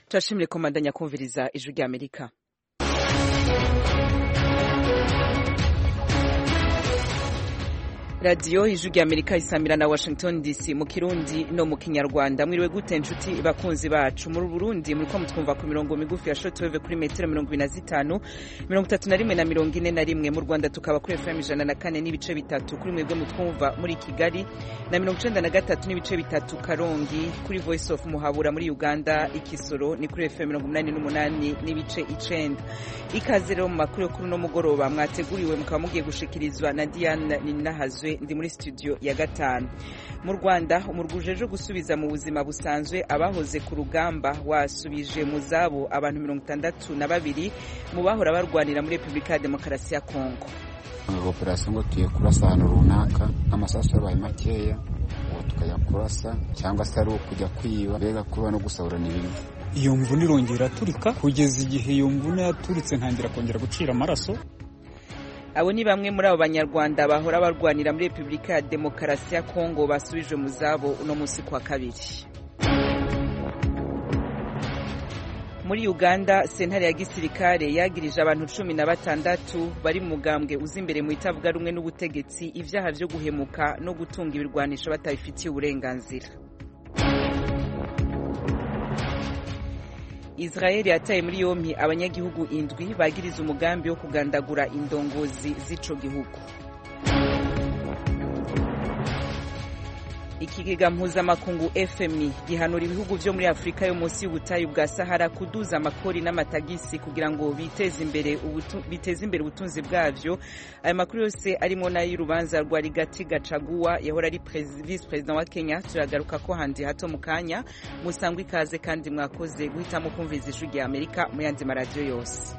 turashimire komandanya kumviriza ijwi rya amerika radiyo ijwi rya amerika isamira na washington dc mu kirundi no mu kinyarwanda mwiriwe gute nshuti bakunzi bacu muri burundi muriko mutwumva ku mirongo migufi ya shotweve kuri metero mirongo ibiri na zitanu mirongo itatu na rimwe na mirongo ine na rimwe mu rwanda tukaba kuri fm ijana na kane n'ibice bitatu kuri mwebwe mutwumva muri kigali na mirongo icenda na gatatu n'ibice bitatu karongi kuri voice of muhabura muri uganda ikisoro ni kuri fm mirongo umunani n'umunani n'ibice icenda ikaze rero mu makuru yo kuri uno mugoroba mwateguriwe mukaba mugiye gushikirizwa na diane ninahazwe ndi muri studio ya gatanu mu rwanda umurwi ujejwe gusubiza mu buzima busanzwe abahoze ku rugamba wasubije mu zabo abantu mirongo itandatu na babiri mu bahora barwanira muri repubulika ya demokarasi ya kongo operasiyo ngo tugiye kurasa ahantu runaka amasasu yabaye makeya ubu tukajya kurasa cyangwa se ari ukujya kwiba mbega kuba no gusahurana ibintu iyo mvune irongera aturika kugeza igihe iyo mvune yaturitse ntangira kongera gucira amaraso abo ni bamwe muri abo banyarwanda bahora barwanira muri repubulika ya demokarasi ya kongo basubijwe mu zabo uno munsi kwa kabiri muri uganda sentare ya gisirikare yagirije abantu cumi na batandatu bari mu mugambwe uza imbere mu itavuga rumwe n'ubutegetsi ibyaha byo guhemuka no gutunga ibirwanisho batabifitiye uburenganzira israel yataye muri yompi abanyagihugu indwi bagiriza umugambi wo kugandagura indongozi z'ico gihugu ikigega mpuzamakungu fmi gihanura ibihugu vyo muri afurika yo munsi y'ubutayu bwa sahara kuduza amakori n'amatagisi kugira ngo biteze imbere biteze imbere ubutunzi bwavyo aya makuru yose arimo n'ay'urubanza rwa rigati gacaguwa yahora ari vice perezida wa kenya turagaruka ko handi hato mu kanya musangwa ikaze kandi mwakoze guhitamo kumviriza ijwi rya amerika mu yandi maradiyo yose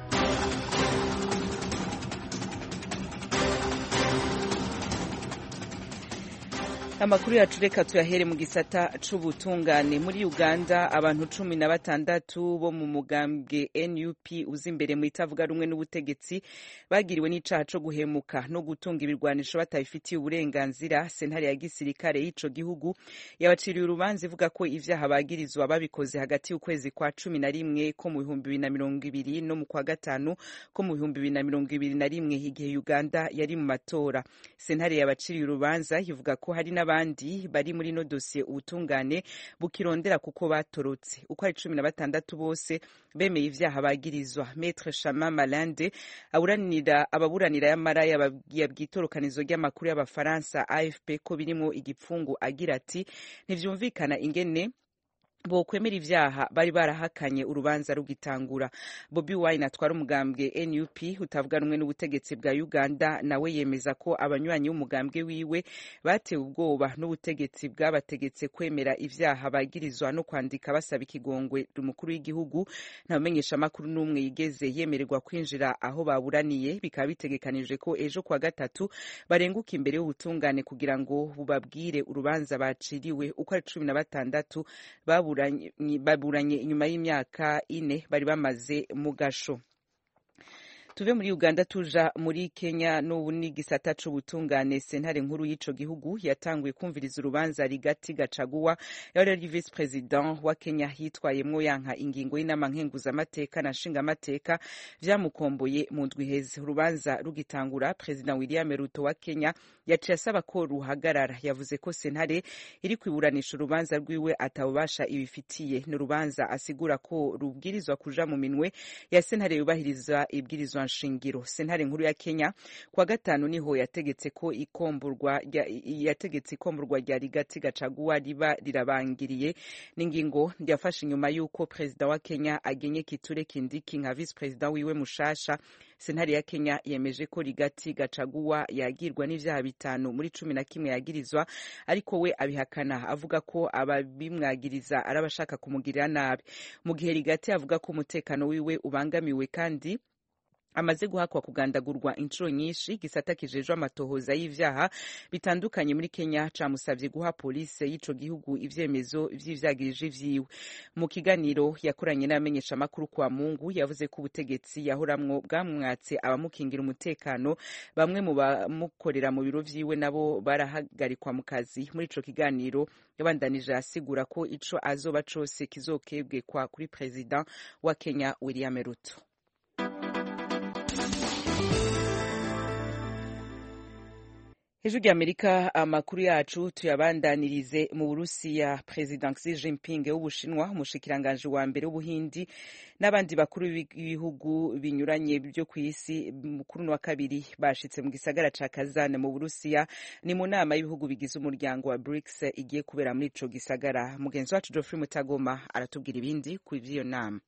amakuru yacu reka tuyahere mu gisata c'ubutungane muri uganda abantu cumi na batandatu bo mu mugambwe nup uza imbere mu itavuga rumwe n'ubutegetsi bagiriwe n'icaha co guhemuka no gutunga ibirwanisho batabifitiye uburenganzira sentare ya gisirikare y'ico gihugu yabaciriye urubanza ivuga ko ivyaha bagirizwa babikoze hagati y'ukwezi kwa cumi na rimwe ko mu bihumbi bibiri na mirongo ibiri no mu kwa gatanu ko mu bihumbi bibiri na mirongo ibiri na rimwe igihe uganda yari mu matora sentare yabaciriye urubanza ivuga ko hari n'abandi bari muri no dosiye ubutungane bukirondera kuko batorotse uko ari cumi na batandatu bose bemeye ivyaha bagirizwa metre shama malande aburanira ababuranira y'amara yabwitorokanizo ry'amakuru y'abafaransa afp ko birimo igipfungu agira ati ntivyumvikana ingene bokwemera ivyaha bari barahakanye urubanza rugitangura bobi wine atwara umugambwe nup utavuga rumwe n'ubutegetsi bwa uganda nawe yemeza ko abanywanyi b'umugambwe wiwe batewe ubwoba n'ubutegetsi bwabategetse kwemera ivyaha bagirizwa no kwandika basaba ikigongwe umukuru w'igihugu nta mumenyesha amakuru n'umwe yigeze yemererwa kwinjira aho baburaniye bikaba bitegekanijwe ko ejo kwa gatatu barenguka imbere y'ubutungane kugira ngo bubabwire urubanza baciriwe uko ari cumi na batandatu babu baburanye inyuma y'imyaka ine bari bamaze mu gasho tuve muri uganda tuja muri kenya n'ubu n'igisata c'ubutungane sentare nkuru y'ico gihugu yatanguye kumviriza urubanza rigati gacaguwa yari ari vice president wa kenya yitwayemwo yanka ingingo y'inama nkenguzamateka na nshingamateka vyamukomboye mu ndwi heze urubanza rugitangura president william ruto wa kenya yaciye asaba ko ruhagarara yavuze ko sentare iri kwiburanisha urubanza rwiwe atabubasha ibifitiye ni urubanza asigura ko rubwirizwa kuja mu minwe ya sentare yubahiriza ibwirizwa nshingiro sentare nkuru ya kenya kwa gatanu niho yategetse ko ikomburwa yategetse ikomburwa rya rigati gacaguwa riba rirabangiriye n'ingingo yafashe inyuma y'uko perezida wa kenya agenye kiture kindiki nka visi perezida wiwe mushasha sentare ya kenya yemeje ko rigati gacaguwa yagirwa n'ivyaha bitanu muri cumi na kimwe yagirizwa ariko we abihakana avuga ko ababimwagiriza ari abashaka kumugirira nabi mu gihe rigati avuga ko umutekano wiwe ubangamiwe kandi amaze guhakwa kugandagurwa inshuro nyinshi gisata kijejwe amatohoza y'ivyaha bitandukanye muri Kenya camusavye guha polisi y'ico gihugu ivyemezo vy'ivyagirije vyiwe mu kiganiro yakoranye n'abamenyesha makuru kwa Mungu yavuze ko ubutegetsi yahoramwo bwamwatse abamukingira umutekano bamwe mu bamukorera mu biro vyiwe nabo barahagarikwa mu kazi muri ico kiganiro yabandanije asigura ko ico azoba cose kizokebwekwa kuri president wa Kenya William Ruto hejuru y'amerika amakuru yacu tuyabandanirize mu burusiya perezida xi jinping w'ubushinwa umushikiranganji wa mbere w'ubuhindi n'abandi bakuru b'ibihugu binyuranye byo ku isi kuri uno wa kabiri bashitse mu gisagara ca kazan mu burusiya ni mu nama y'ibihugu bigize umuryango wa brics igiye kubera muri ico gisagara mugenzi wacu geoffrey mutagoma aratubwira ibindi ku ivy'iyo nama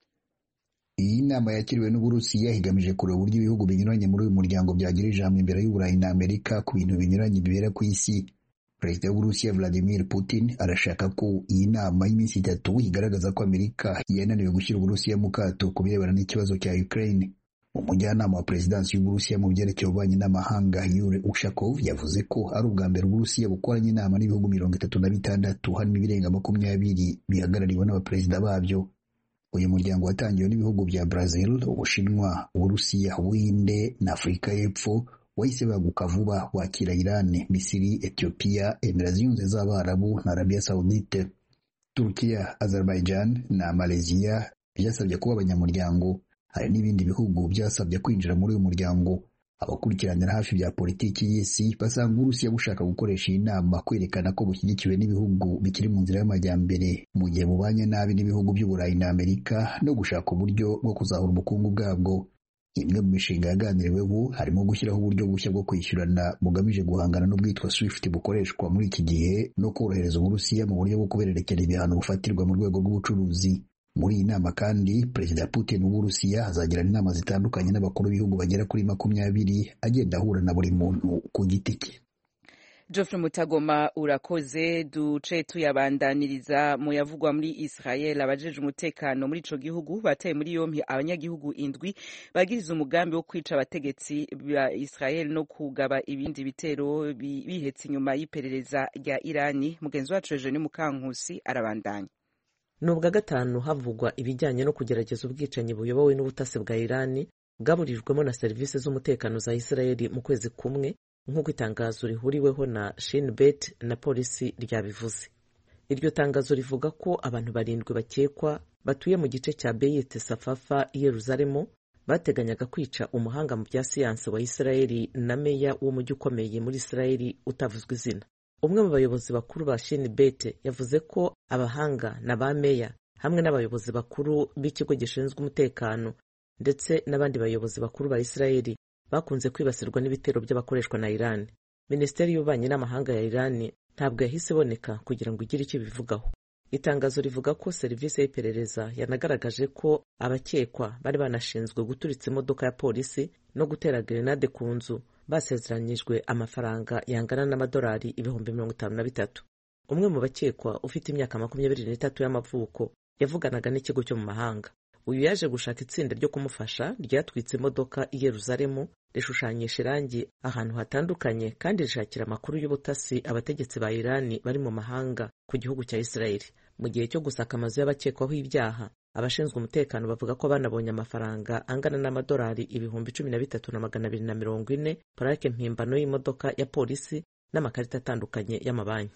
iyi nama yakiriwe n'uburusiya igamije kureba uburyo ibihugu binyuranye muri uyu muryango byagira ijambo imbere y'uburayi na amerika ku bintu binyuranye bibera ku isi perezida w'uburusiya vladimir putin arashaka ko iyi nama y'iminsi itatu igaragaza ko amerika yananiwe gushyira uburusiya mu kato ku birebana n'ikibazo cya ukraine umujyanama wa perezidansi y'uburusiya mu byerekeye ububanyi n'amahanga yure ushakov yavuze ko ari ubwa mbere uburusiya bukoranye inama n'ibihugu mirongo itatu na bitandatu harimo ibirenga makumyabiri bihagarariwe n'abaperezida babyo uyu muryango watangiwe n'ibihugu bya Brazil, Ubushinwa, Uburusiya, Ubuhinde na Afurika y'Epfo wahise baguka vuba wakira Iran, Misiri, Ethiopia, Emirates Zunze z'Abarabu na Arabia Saudite. Turkiya, Azerbaijan na Malaysia byasabye kuba abanyamuryango. Hari n'ibindi bihugu byasabye kwinjira muri uyu muryango. Abakurikiranira hafi bya politiki y'isi basanga Uburusiya bushaka gukoresha iyi nama kwerekana ko bushyigikiwe n'ibihugu bikiri mu nzira y'amajyambere mu gihe bubanye nabi n'ibihugu by'Uburayi na Amerika no gushaka uburyo bwo kuzahura ubukungu bwabwo. Imwe mu mishinga yaganiriweho harimo gushyiraho uburyo bushya bwo kwishyurana bugamije guhangana n'ubwitwa SWIFT bukoreshwa muri iki gihe no korohereza Uburusiya mu buryo bwo kubererekera ibihano bufatirwa mu rwego rw'ubucuruzi. Muri iyi nama kandi Perezida Putin w'Uburusiya azagirana inama zitandukanye n'abakuru b'ibihugu bagera kuri makumyabiri agenda ahura na buri muntu ku giti cye. Geoffrey Mutagoma urakoze duce tuyabandaniriza mu yavugwa muri Israel abajeje umutekano muri ico gihugu bataye muri yompi abanyagihugu indwi bagiriza umugambi wo kwica abategetsi ba Israel no kugaba ibindi bitero bihetse inyuma y'iperereza rya Irani mugenzi wacu Eugene Mukankusi arabandanya ni ubwa gatanu havugwa ibijyanye no kugerageza ubwicanyi buyobowe n'ubutasi bwa irani bwaburijwemo na serivisi z'umutekano za isirayeli mu kwezi kumwe nk'uko itangazo rihuriweho na shin bet na polisi ryabivuze iryo tangazo rivuga ko abantu barindwi bakekwa batuye mu gice cya beyite safafa i yeruzalemu bateganyaga kwica umuhanga mu bya siyansi wa isirayeli na meya w'umujyi ukomeye muri isirayeli utavuzwe izina umwe mu bayobozi bakuru ba shin bete yavuze ko abahanga na ba meya hamwe n'abayobozi bakuru b'ikigo gishinzwe umutekano ndetse n'abandi bayobozi bakuru ba isirayeli bakunze kwibasirwa n'ibitero by'abakoreshwa na irani minisiteri y'ububanyi n'amahanga ya irani ntabwo yahise iboneka kugira ngo igire icyo ibivugaho itangazo rivuga ko serivisi y'iperereza yanagaragaje ko abakekwa bari banashinzwe guturitsa imodoka ya polisi no gutera gerenade ku nzu basezeranyijwe amafaranga yangana n'amadolari ibihumbi mirongo itanu na bitatu umwe mu bakekwa ufite imyaka makumyabiri n'itatu y'amavuko yavuganaga n'ikigo cyo mu mahanga uyu yaje gushaka itsinda ryo kumufasha ryatwitse imodoka i yeruzalemu rishushanyisha irangi ahantu hatandukanye kandi rishakira amakuru y'ubutasi abategetsi ba irani bari mu mahanga ku gihugu cya isirayeli mu gihe cyo gusaka amazu y'abakekwaho ibyaha abashinzwe umutekano bavuga ko banabonye amafaranga angana n'amadolari ibihumbi cumi na bitatu na magana abiri na mirongo ine purake mpimbano y'imodoka ya polisi n'amakarita atandukanye y'amabanki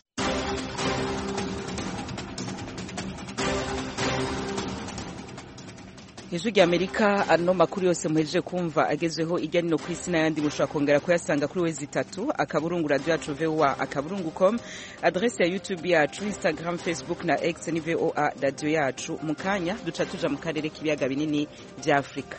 ijwi rya amerika ano makuru yose muhejeje kumva agezweho ijya nino ku isi n'ayandi mushobora kongera kuyasanga kuri wezi itatu akaburungu radiyo yacu voa akaburungu com adresi ya youtube yacu instagram facebook na x ni voa radiyo yacu mu kanya duca tuja mu karere k'ibiyaga binini bya afurika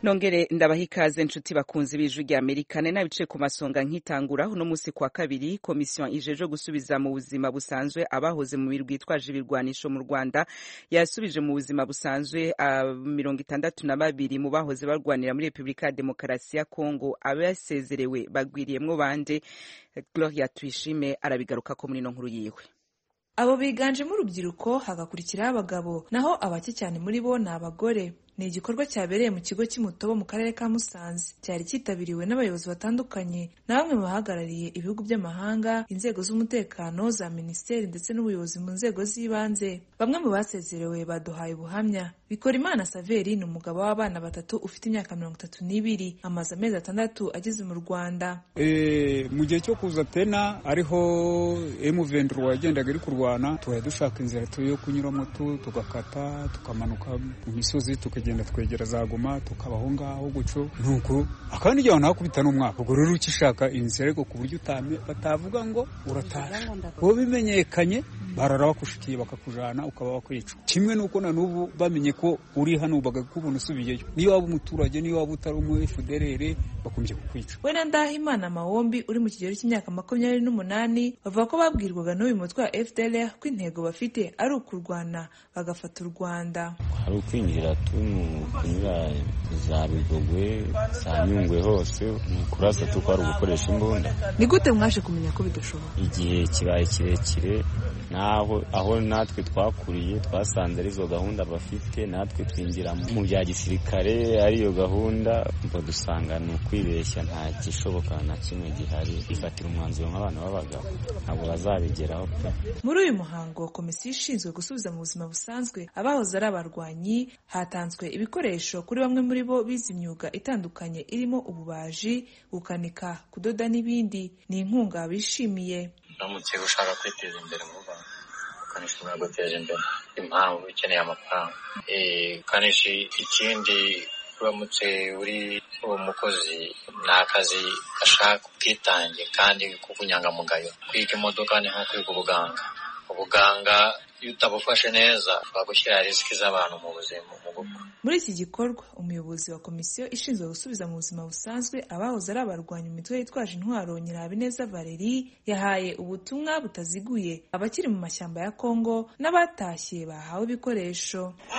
nongere ndabaha ikaze nshuti bakunzi b'ijwi rya amerika nari nabicaye ku masonga nkitangura uno munsi kwa kabiri komisiyo ijeje gusubiza mu buzima busanzwe abahoze mu mirwi yitwaje ibirwanisho mu rwanda yasubije mu buzima busanzwe mirongo itandatu na babiri mu bahoze barwanira muri repubulika ya demokarasi ya kongo abasezerewe bagwiriyemwo bande gloria tuyishime arabigaruka ko muri ino nkuru yiwe abo biganjemo urubyiruko hagakurikiraho abagabo naho abake cyane muri bo ni abagore ni igikorwa cyabereye mu kigo cy'Imutobo mu karere ka Musanze cyari cyitabiriwe n'abayobozi batandukanye na bamwe mu bahagarariye ibihugu by'amahanga inzego z'umutekano za minisiteri ndetse n'ubuyobozi mu nzego z'ibanze bamwe mu basezerewe baduhaye ubuhamya Bikorimana Saveri ni umugabo w'abana batatu ufite imyaka mirongo itatu n'ibiri amaze amezi atandatu ageze mu Rwanda e, mu gihe cyo kuza pena ariho M23 yagendaga iri kurwana tuhaye dushaka inzira yo kunyuramo tu tugakata tukamanuka mu misozi tukagenda twegera za Goma tukabaho ngaho guco nuko akandi gihe ntakubita n'umwaka ubwo rero ukishaka inzira ariko ku buryo utame batavuga ngo urataha wowe bimenyekanye barara bakushikiye bakakujana ukaba wakwicwa kimwe nuko na n'ubu bamenye ko uri hano bagakubona usubiyeyo niyo waba umuturage niyo waba utari umu FDLR bakomeje kukwica we na Ndahimana Mawombi uri mu kigero cy'imyaka makumyabiri n'umunani bavuga ko babwirwaga n'uyu mutwe wa FDLR ko intego bafite ari ukurwana bagafata u Rwanda hari ukwinjira kunyura za Bigogwe za Nyungwe hose ni kurasa tuko ari ugukoresha imbunda ni gute mwaje kumenya ko bidashoboka igihe kibaye kirekire naho aho natwe twakuriye twasanze arizo gahunda bafite natwe twinjira mu bya gisirikare ariyo gahunda ngo dusanga ni ukwibeshya nta gishoboka na kimwe gihari ifatira umwanzuro nk'abantu b'abagabo ntabwo bazabigeraho pe muri uyu muhango komisiyo ishinzwe gusubiza mu buzima busanzwe abahoze ari abarwanyi hatanzwe ibikoresho kuri bamwe muri bo bize imyuga itandukanye irimo ububaji gukanika kudoda n'ibindi ni inkunga bishimiye uramutse ushaka kwiteza imbere mu Rwanda ukanishi guteza imbere impamvu ukeneye amafaranga ukanishi ikindi uramutse uri uwo mukozi ni akazi gashaka ubwitange kandi k'ubunyangamugayo kwiga imodoka ni nko kwiga ubuganga ubuganga iyo utabufashe neza bagushyira risiki z'abantu mu buzima mu gupfa muri iki gikorwa umuyobozi wa komisiyo ishinzwe gusubiza mu buzima busanzwe abahoze ari abarwanya imitwe yitwaje intwaro nyirabineza valeri yahaye ubutumwa butaziguye abakiri mu mashyamba ya kongo n'abatashye bahawe ibikoresho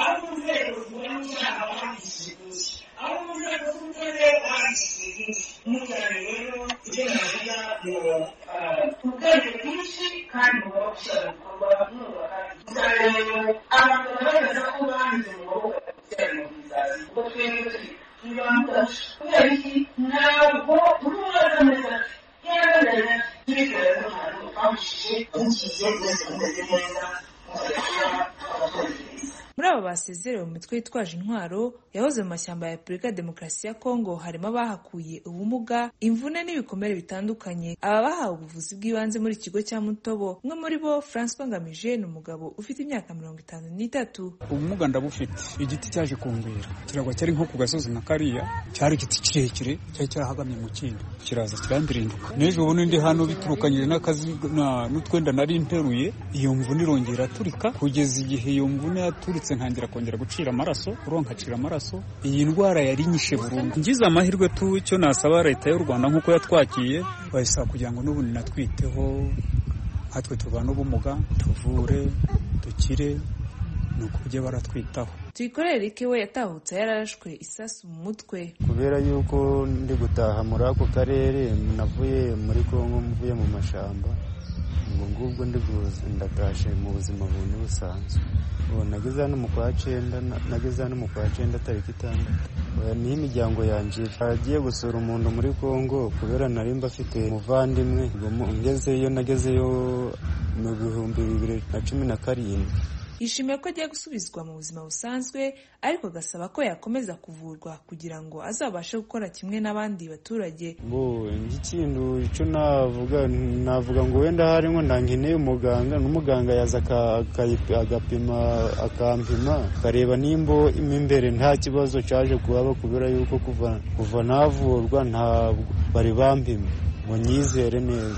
ubwenge bwinshi kandi mugomba gushyira mu bikorwa mwubaka abantu bagaragaza ko banze mu maboko ya mobilizazi ubwo twebwe turi tubibamufasha kubera iki ntabwo tumubaza neza yaragaraye tubikora n'ahantu twamushije mukize mwese mumeze neza muzakora abaturage beza muri aba basezerewe mu mitwe yitwaje intwaro yahoze mu mashyamba ya repubulika ya demokarasi ya kongo harimo abahakuye ubumuga imvune n'ibikomere bitandukanye aba bahawe ubuvuzi bw'ibanze muri ikigo cya mutobo umwe muri bo francois ngamije ni umugabo ufite imyaka mirongo itanu n'itatu ubumuga ndabufite igiti cyaje kumbera kiragwa cyari nko ku gasozi na kariya cyari igiti kirekire cyari cyahagamye mu kindi kiraza kirandirinduka n'ejo ubundi ndi hano biturukanyije n'akazi n'utwenda nari nteruye iyo mvune irongera turika kugeza igihe iyo mvune yaturitse ntangira kongera gucira amaraso uro nkacira amaraso iyi ndwara yari inyishe burundu ngize amahirwe tu icyo nasaba leta y'u rwanda nk'uko yatwakiye bayisaba kugira ngo n'ubundi natwiteho nkatwe turwana ubumuga tuvure dukire ni uko ujye baratwitaho tuyikorere rike we yatahutse yararashwe isasu mu mutwe kubera yuko ndi gutaha muri ako karere navuye muri kongo mvuye mu mashyamba ubwo ngubwo ndatashe mu buzima bundi busanzwe nageze hano mu kwa cyenda nageze hano mu kwa cyenda tariki itandatu niho imiryango yanjye agiye gusura umuntu muri congo kubera nari mbafite umuvandimwe ngezeyo nagezeyo mu bihumbi bibiri na cumi na karindwi yishimiye ko agiye gusubizwa mu buzima busanzwe ariko agasaba ko yakomeza kuvurwa kugira ngo azabashe gukora kimwe n'abandi baturage ngo ikintu icyo navuga navuga ngo wenda harimo ntankeneye umuganga n'umuganga yaza agapima akampima akareba nimba imbere nta kibazo cyaje kuhaba kubera yuko kuva kuva navurwa ntabwo bari bampima ngo nyizere neza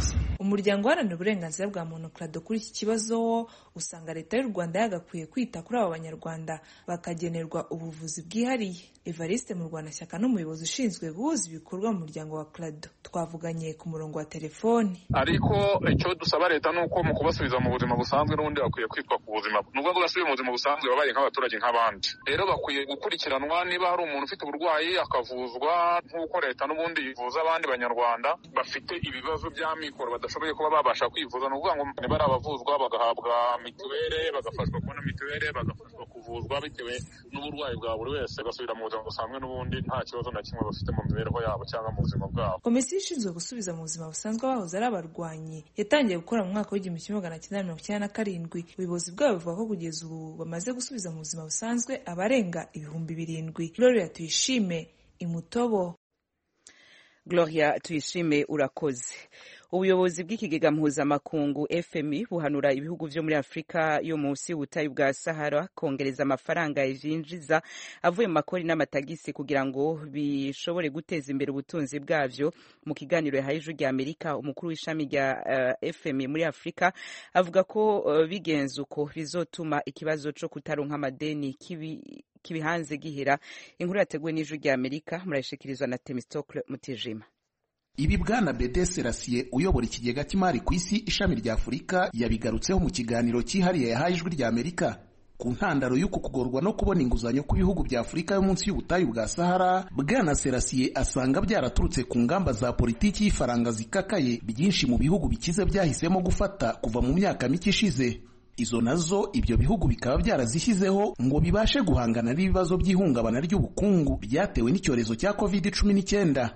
umuryango uharanira uburenganzira bwa muntu krado kuri iki kibazo wo usanga leta y'u rwanda yagakwiye kwita kuri abo banyarwanda bakagenerwa ubuvuzi bwihariye evariste mu rwandashyaka n'umuyobozi ushinzwe guhuza ibikorwa mu muryango wa krado twavuganye ku murongo wa telefoni ariko icyo dusaba leta ni uko mu kubasubiza mu buzima busanzwe n'ubundi bakwiye kwitwa ku buzima nubwo basubiye mu buzima busanzwe babaye nk'abaturage nk'abandi rero bakwiye gukurikiranwa niba hari umuntu ufite uburwayi akavuzwa nk'uko leta n'ubundi yivuza abandi banyarwanda bafite ibibazo by'amikoro badashoboye kuba babasha kwivuza ni ukuvuga ngo niba ari abavuzwa bagahabwa mituweli bagafashwa kubona mituweli bagafashwa kuvuzwa bitewe n'uburwayi bwa buri wese bagasubira mu buzima busanzwe n'ubundi nta kibazo na kimwe bafite mu mibereho yabo cyangwa mu buzima bwabo komisiyo ishinzwe gusubiza mu buzima busanzwe abahoze ari abarwanyi yatangiye gukora mu mwaka w'igihumbi kimwe magana cyenda mirongo icyenda na karindwi ubuyobozi bwabo buvuga ko kugeza ubu bamaze gusubiza mu buzima busanzwe abarenga ibihumbi birindwi gloria tuyishime imutobo gloria tuyishime urakoze ubuyobozi bw'ikigega mpuzamakungu fmi buhanura ibihugu vyo muri afurika yo munsi y'ubutayu bwa sahara kongereza amafaranga yinjiza avuye mu makori n'amatagisi kugira ngo bishobore guteza imbere ubutunzi bwavyo mu kiganiro yahaye ijwi rya amerika umukuru w'ishami rya uh, fmi muri afurika avuga ko uh, bigenze uko bizotuma ikibazo co kutaronka amadeni kibi kibihanze gihera inkuru yateguwe n'ijwi rya amerika murayishikirizwa na temistocle mutijima ibi bwana bede serasiye uyobora ikigega cy'imari ku isi ishami rya afurika yabigarutseho mu kiganiro cyihariye yahaye ijwi rya amerika ku ntandaro y'uku kugorwa no kubona inguzanyo ku bihugu bya afurika yo munsi y'ubutayu bwa sahara bwana serasiye asanga byaraturutse ku ngamba za politiki y'ifaranga zikakaye byinshi mu bihugu bikize byahisemo gufata kuva mu myaka mike ishize izo nazo ibyo bihugu bikaba byarazishyizeho ngo bibashe guhangana n'ibibazo by'ihungabana ry'ubukungu byatewe n'icyorezo cya covid cumi n'icyenda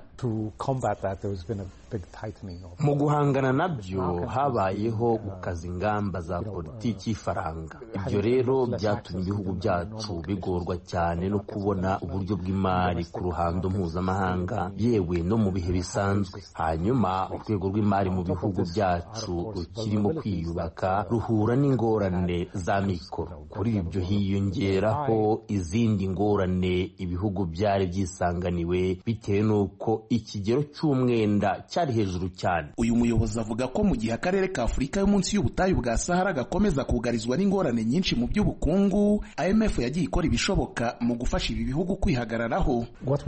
mu guhangana nabyo habayeho gukaza ingamba za politiki y'ifaranga ibyo rero byatumye ibihugu byacu bigorwa cyane no kubona uburyo bw'imari ku ruhando mpuzamahanga yewe no mu bihe bisanzwe hanyuma urwego rw'imari mu bihugu byacu rukirimo kwiyubaka ruhura n'ingorane za mikoro kuri ibyo hiyongeraho izindi ngorane ibihugu byari byisanganiwe bitewe n'uko ikigero cy'umwenda cyari hejuru cyane uyu muyobozi avuga ko mu gihe akarere ka afurika yo munsi y'ubutayu bwa sahara gakomeza kugarizwa n'ingorane nyinshi mu by'ubukungu imf yagiye ikora ibishoboka mu gufasha ibi bihugu kwihagararaho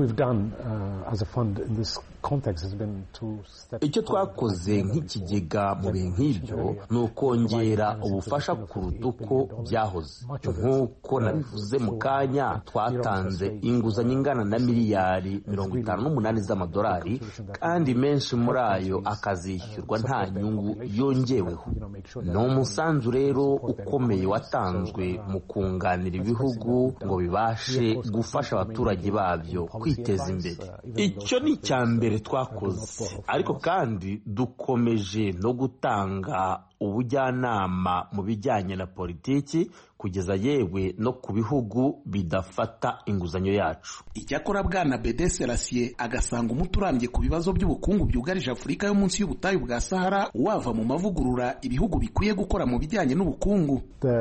icyo twakoze nk'ikigega mu bihe nk'ibyo ni ukongera ubufasha kuruta uko byahoze nk'uko nabivuze mu kanya twatanze inguzanyo ingana na miliyari mirongo itanu n'umunani z'amadolari kandi menshi muri ayo akazishyurwa nta nyungu yongeweho ni umusanzu rero ukomeye watanzwe mu kunganira ibihugu ngo bibashe gufasha abaturage babyo kwiteza imbere icyo ni icya mbere twakoze ariko kandi dukomeje no gutanga ubujyanama mu bijyanye na politiki kugeza yewe no ku bihugu bidafata inguzanyo yacu icyakora bwana bede serasiye agasanga umuti urambye ku bibazo by'ubukungu byugarije afurika yo munsi y'ubutayu bwa sahara wava mu mavugurura ibihugu bikwiye gukora mu bijyanye n'ubukungu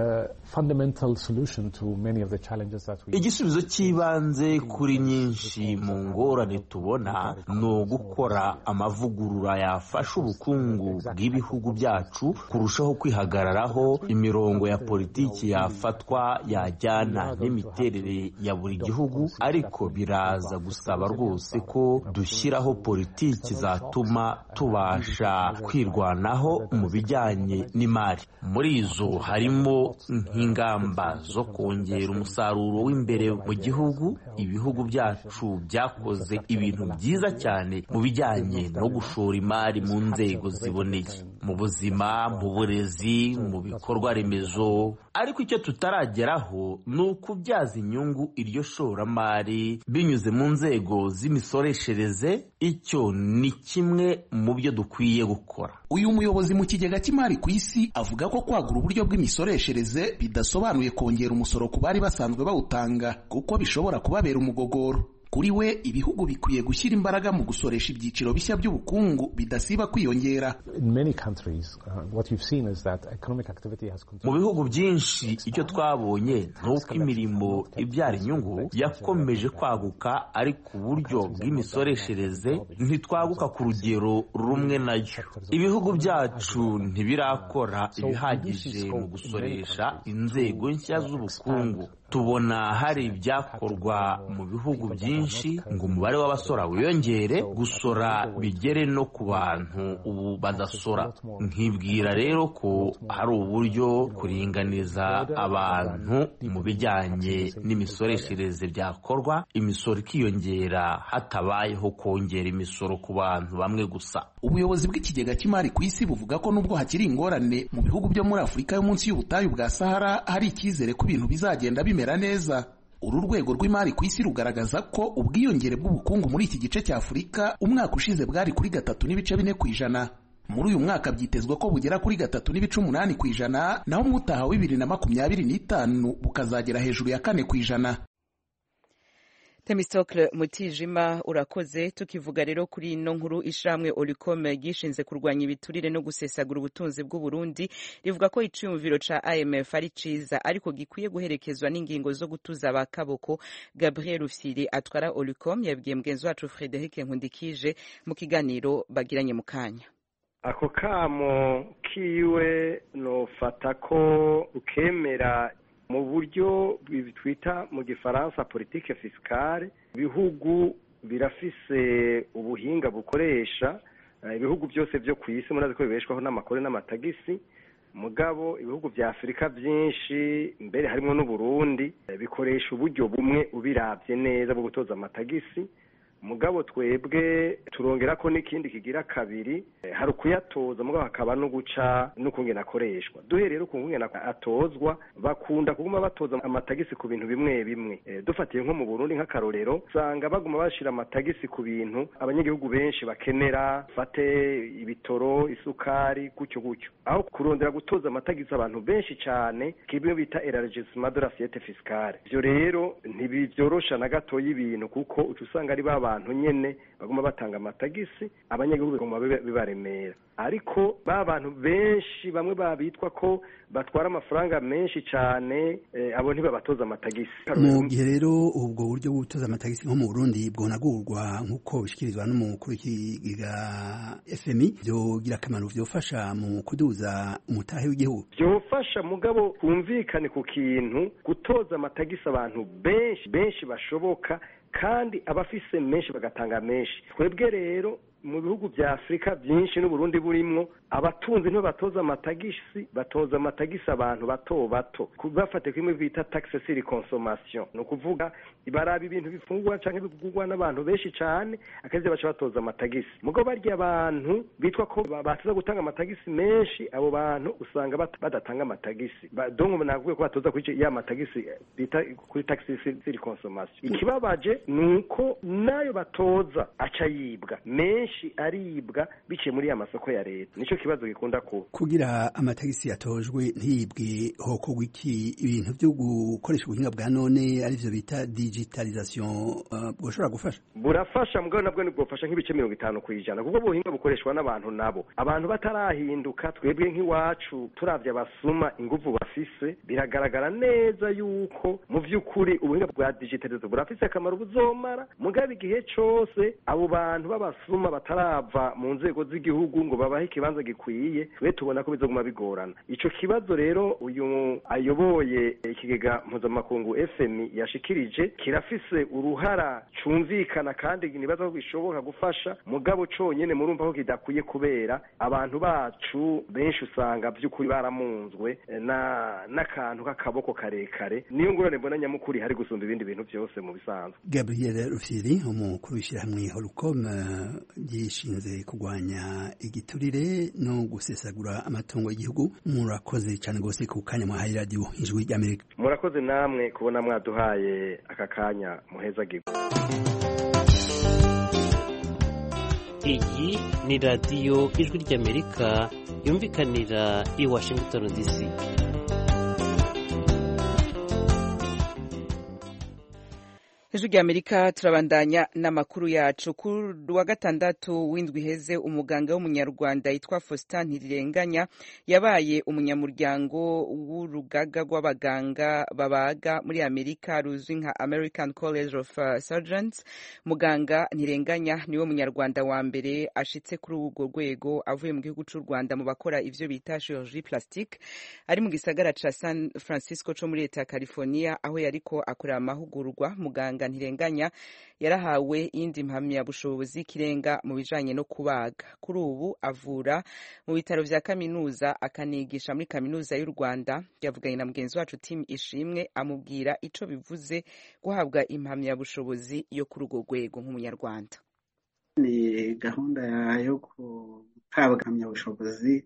igisubizo cy'ibanze kuri nyinshi mu ngorane tubona ni ugukora amavugurura yafasha ubukungu bw'ibihugu byacu kurushaho kwihagararaho imirongo ya politiki yafatwa yajyana n'imiterere ya buri gihugu ariko biraza gusaba rwose ko dushyiraho politiki zatuma tubasha kwirwanaho mu bijyanye n'imari muri izo harimo nk'ingamba zo kongera umusaruro w'imbere mu gihugu ibihugu byacu byakoze ibintu byiza cyane mu bijyanye no gushora imari mu nzego ziboneye mu buzima mu burezi mu bikorwa remezo ariko icyo tutarageraho ni ukubyaza inyungu iryo shoramari binyuze mu nzego z'imisoreshereze icyo ni kimwe mu byo dukwiye gukora uyu muyobozi mu kigega cy'imari ku isi avuga ko kwagura uburyo bw'imisoreshereze bidasobanuye kongera umusoro ku bari basanzwe bawutanga kuko bishobora kubabera umugogoro kuri we ibihugu bikwiye gushyira imbaraga mu gusoresha ibyiciro bishya by'ubukungu bidasiba kwiyongera mu bihugu byinshi icyo twabonye ni uko imirimo ibyara inyungu yakomeje kwaguka ariko uburyo bw'imisoreshereze ntitwaguka ku rugero rumwe nayo ibihugu byacu ntibirakora ibihagije mu gusoresha inzego nshya z'ubukungu tubona hari ibyakorwa mu bihugu byinshi ngo umubare w'abasora wiyongere gusora bigere no ku bantu ubu badasora nkibwira rero ko hari uburyo kuringaniza abantu mu bijyanye n'imisoreshereze byakorwa imisoro ikiyongera hatabayeho kongera imisoro ku bantu bamwe gusa ubuyobozi bw'ikigega cy'imari ku isi buvuga ko nubwo hakiri ingorane mu bihugu byo muri afurika yo munsi y'ubutayu bwa sahara hari icyizere ko ibintu bizagenda bimera neza uru rwego rw'imari ku isi rugaragaza ko ubwiyongere bw'ubukungu muri iki gice cya afurika umwaka ushize bwari kuri gatatu n'ibice bine ku ijana muri uyu mwaka byitezwa ko bugera kuri gatatu n'ibice umunani ku ijana naho umwutaha wa bibiri na makumyabiri n'itanu bukazagera hejuru ya kane ku ijana Temistocle Mutijima urakoze tukivuga rero kuri ino nkuru ishamwe Olicom gishinze kurwanya ibiturire no gusesagura ubutunzi bw'u Burundi rivuga ko iciyumviro ca IMF ari ciza ariko gikwiye guherekezwa n'ingingo zo gutuza abakaboko Gabriel Rufyiri atwara Olicom yabwiye mugenzi wacu Frederic Nkundikije mu kiganiro bagiranye mu kanya ako kamo kiwe nofata ko ukemera mu buryo twita mu gifaransa politike fisikale ibihugu birafise ubuhinga bukoresha ibihugu byose byo ku isi murazi ko bibeshwaho n'amakore n'amatagisi mugabo ibihugu bya afurika byinshi mbere harimo n'uburundi bikoresha uburyo bumwe ubirabye neza bwo gutoza amatagisi mugabo twebwe turongera ko n'ikindi kigira kabiri hari ukuyatoza mugabo hakaba no guca n'ukungena akoreshwa duhereye no kungena atozwa bakunda kuguma batoza amatagisi ku bintu bimwe bimwe dufatiye nko mu Burundi nk'akarorero usanga baguma bashira amatagisi ku bintu abanyagihugu benshi bakenera fate ibitoro isukari gutyo gutyo aho kurondera gutoza amatagisi abantu benshi cyane kimwe bita élargissement de l'assiette fiscale ivyo rero ntibivyorosha na gatoya ibintu kuko uca usanga ari baba abantu nyene baguma batanga amatagisi abanyagihugu baguma bibaremera ariko ba bantu benshi bamwe babitwa ko batwara amafaranga menshi cyane abo ntibabatoza amatagisi mu gihe rero ubwo buryo bwo gutoza amatagisi nko mu Burundi bwonagurwa nk'uko bishikirizwa n'umukuru w'ikigiga FMI byogira akamaro byofasha mu kuduza umutahe w'igihugu byofasha mugabo kumvikane ku kintu gutoza amatagisi abantu benshi benshi bashoboka kandi abafise menshi bagatanga menshi twebwe rero mu bihugu bya afurika byinshi n'uburundi burimwo abatunzi ntibatoza amatagisi batoza amatagisi abantu bato bato bafate kimwe bita taxe sur consommation ni ukuvuga baraba ibintu bifungurwa cyangwa bigurwa n'abantu benshi cyane akazi baca batoza amatagisi mugo barya abantu bitwa ko bataza gutanga amatagisi menshi abo bantu usanga badatanga amatagisi donc navuga ko batoza kuri ya matagisi bita kuri taxe sur consommation ikibabaje ni uko nayo batoza aca yibwa menshi aribwa biciye muri ya masoko ya leta nicyo kibazo gikunda kuba kugira amatagisi yatojwe ntiyibwe hokorwa iki ibintu byo gukoresha ubuhinga bwa none arivyo bita digitalisation bwoshobora uh, gufasha burafasha mugabo nabwo ntibwofasha nk'ibice mirongo itanu ku ijana kuko ubuhinga bukoreshwa n'abantu nabo abantu batarahinduka twebwe nk'iwacu turavye abasuma inguvu bafise biragaragara neza yuko mu vy'ukuri ubuhinga bwa digitalisation burafise akamaro buzomara mugabo igihe cose abo bantu b'abasuma batarava mu nzego z'igihugu ngo babahe ikibanza gikwiye twe tubona ko bizoguma bigorana ico kibazo rero uyu ayoboye ikigega mpuzamakungu FMI yashikirije kirafise uruhara cumvikana kandi nibaza ko bishoboka gufasha mugabo conyene murumva ko kidakwiye kubera abantu bacu benshi usanga vy'ukuri baramunzwe na n'akantu k'akaboko karekare niyo ngorane mbona nyamukuri hari gusumba ibindi bintu byose mu bisanzwe Gabriel Rufyiri umukuru w'ishyirahamwe Holcom gishinze kurwanya igiturire no gusesagura amatungo y'igihugu murakoze cyane rwose ku kanya mwahaye radiyo ijwi ry'amerika murakoze namwe kubona mwaduhaye aka kanya muheza gigo iyi ni radiyo ijwi ry'amerika yumvikanira i washington dc ijwi rya amerika turabandanya n'amakuru yacu ku wa gatandatu w'indwi iheze umuganga w'umunyarwanda yitwa faustin ntirirenganya yabaye umunyamuryango w'urugaga rw'abaganga babaga muri amerika ruzwi nka american college of surgeons muganga ntirenganya niwe munyarwanda wa mbere ashitse kuri urwo rwego avuye mu gihugu cy'u rwanda mu bakora ivyo bita chirurgie plastique ari mu gisagara ca san francisco co muri leta ya california aho yariko akorera amahugurwa muganga ntirenganya yarahawe iyindi mpamyabushobozi y'ikirenga mu bijanye no kubaga kuri ubu avura mu bitaro vya kaminuza akanigisha muri kaminuza y'u rwanda yavuganye na mugenzi wacu tim ishimwe amubwira ico bivuze guhabwa impamyabushobozi yo kuri urwo rwego nk'umunyarwanda ni gahunda yo guhabwa impamyabushobozi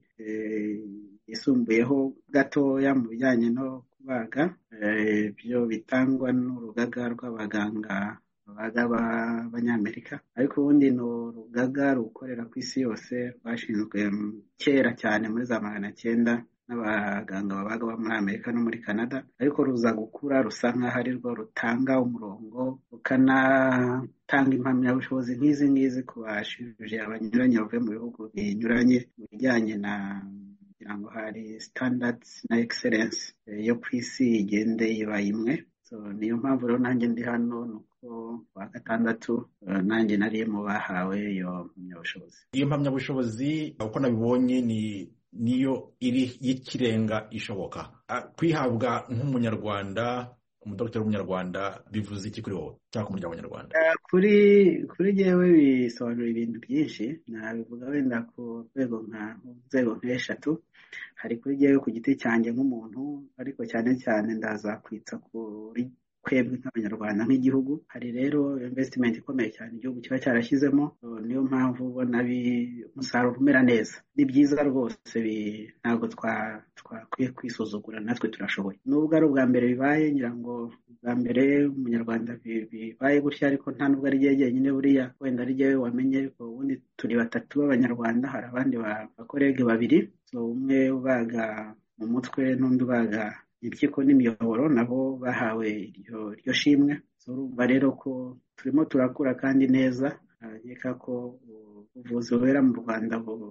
yisumbuyeho gatoya mu bijyanye no kubaga ibyo bitangwa n'urugaga rw'abaganga babaga b'abanyamerika ariko ubundi ni urugaga rukorera ku isi yose rwashinzwe kera cyane muri za magana cyenda n'abaganga babaga bo muri amerika no muri canada ariko ruza gukura rusa nk'aho ari rwo rutanga umurongo rukanatanga impamyabushobozi nk'izi ngizi ku bashuje banyuranye bavuye mu bihugu binyuranye mu bijyanye na kugira ngo hari standards na excellence yo ku isi igende iba imwe niyo mpamvu rero nanjye ndi hano ni uko wa gatandatu nanjye nari mu bahawe iyo mpamyabushobozi iyo mpamyabushobozi uko nabibonye ni niyo iri y'ikirenga ishoboka kwihabwa nk'umunyarwanda umudogiteri w'umunyarwanda bivuze iki kuri wowe cyangwa ku muryango w'abanyarwanda kuri kuri jyewe bisobanura ibintu byinshi nabivuga wenda ku rwego nka nzego nk'eshatu hari kuri jyewe ku giti cyanjye nk'umuntu ariko cyane cyane ndaza kwitsa kuri twebwe nk'abanyarwanda nk'igihugu hari rero investment ikomeye cyane igihugu kiba cyarashyizemo niyo mpamvu ubona umusaruro umera neza ni byiza rwose ntabwo twakwiye kwisuzugura natwe turashoboye nubwo ari ubwa mbere bibaye ngira ngo ubwa mbere umunyarwanda bibaye gutya ariko nta nubwo ari igihe jyenyine buriya wenda ari jyewe wamenye ubundi turi batatu b'abanyarwanda hari abandi bakorege babiri umwe ubaga mu mutwe n'undi ubaga impyiko n'imiyoboro nabo bahawe iryo shimwe urumva rero ko turimo turakura kandi neza nkeka ko ubuvuzi bubera mu rwanda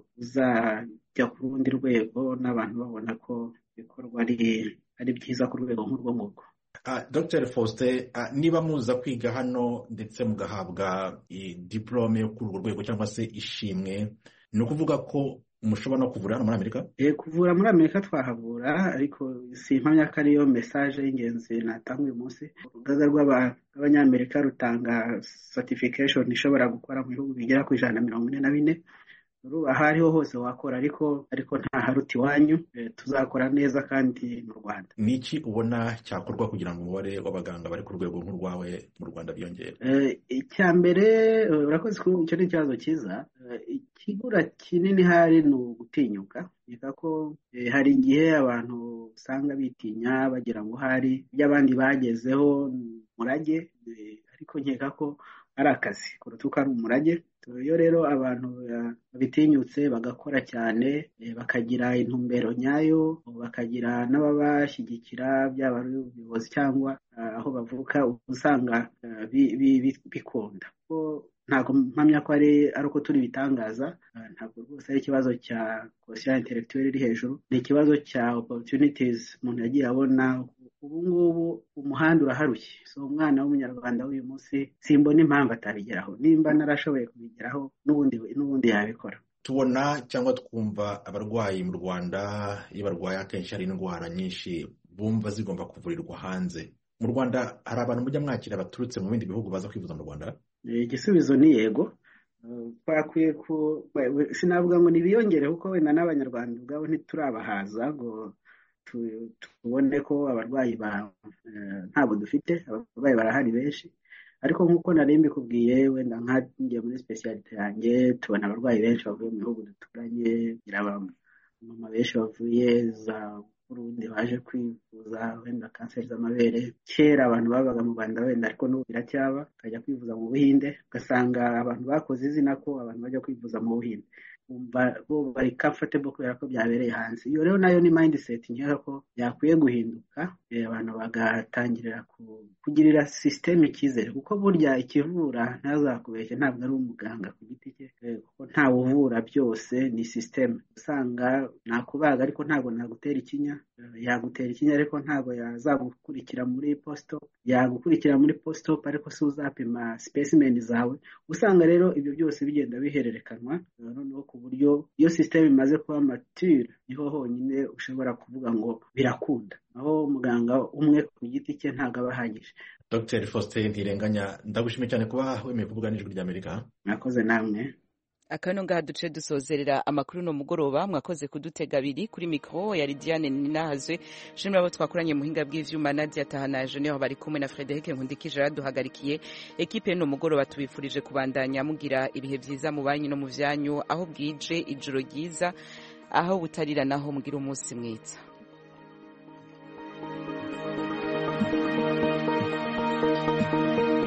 buzajya ku rundi rwego n'abantu babona ko ibikorwa ari byiza ku rwego nk'urwo ngurwo dr faustin niba muza kwiga hano ndetse mugahabwa diporome yo kuri urwo rwego cyangwa se ishimwe ni ukuvuga ko mushobora no kuvura hano muri amerika kuvura muri amerika twahavura ariko si impamya ko ariyo mesaje y'ingenzi natanga uyu munsi urugaga rw'abanyamerika rutanga certification ishobora gukora mu bihugu bigera ku ijana na mirongo ine na bine aho ariho hose wakora ariko ariko nta haruta iwanyu tuzakora neza kandi mu rwanda ni iki ubona cyakorwa kugira ngo umubare w'abaganga bari ku rwego nk'urwawe mu rwanda biyongere icya mbere urakoze ko icyo ni ikibazo cyiza ikigura kinini hari ni ugutinyuka reka ko hari igihe abantu usanga bitinya bagira ngo hari ibyo abandi bagezeho umurage ariko nkeka ko ari akazi kuruta uko ari umurage iyo rero abantu babitinyutse bagakora cyane bakagira intumbero nyayo bakagira n'ababashyigikira byaba ari ubuyobozi cyangwa aho bavuka usanga bikunda ntabwo mpamya ko ari uko turi bitangaza ntabwo rwose ari ikibazo cya kosiyo intellectuelle iri hejuru ni ikibazo cya opportunities umuntu yagiye abona ubu ngubu umuhanda uraharuye so umwana w'umunyarwanda w'uyu munsi simbona impamvu atabigeraho nimba narashoboye kubigeraho n'ubundi n'ubundi yabikora tubona cyangwa twumva abarwayi mu rwanda iyo barwaye akenshi hari indwara nyinshi bumva zigomba kuvurirwa hanze mu rwanda hari abantu mujya mwakira baturutse mu bindi bihugu baza kwivuza mu rwanda igisubizo ni yego twakwiye ku sinavuga ngo ntibiyongere kuko wenda n'abanyarwanda ubwabo ntiturabahaza ngo tubone ko abarwayi ntabwo dufite abarwayi barahari benshi ariko nk'uko nari mbikubwiye wenda nkanjye muri specialite yanjye tubona abarwayi benshi bavuye mu bihugu duturanye abamama benshi bavuye za burundi baje kwivuza wenda kanseri z'amabere kera abantu babaga mu rwanda wenda ariko n'ubu biracyaba bakajya kwivuza mu buhinde ugasanga abantu bakoze izina ko abantu bajya kwivuza mu buhinde bumva bo bari comfortable kubera ko byabereye hanze iyo rero nayo ni mindset nkeka ko yakwiye guhinduka abantu bagatangirira kugirira sisiteme icyizere kuko burya ikivura ntazakubeshye ntabwo ari umuganga ku giti cye kuko ntawe uvura byose ni sisiteme usanga nakubaga ariko ntabwo nagutera ikinya yagutera ikinya ariko ntabwo yazagukurikira muri posito yagukurikira muri posito ariko si uzapima specimen zawe usanga rero ibyo byose bigenda bihererekanwa noneho ku buryo iyo sisiteme imaze kuba mature niho honyine ushobora kuvuga ngo birakunda aho muganga umwe ku giti cye ntabwo aba ahagije dr faustin ntirenganya ndagushimiye cyane kuba wemeye kuvuga n'ijwi ry'amerika mwakoze namwe akano ngaha duce dusozerera amakuru no mugoroba mwakoze kudutega abiri kuri mikoro ya Lidiane Ninahazwe shimira abo twakoranye muhinga bw'ivyuma Nadia Tahanaje niho bari kumwe na Frederic Nkundikije raduhagarikiye ekipe no mugoroba tubifurije kubandanya mugira ibihe vyiza mu banyi no mu vyanyu aho bwije ijoro ryiza aho butarira naho mugira umunsi mwiza Thank you.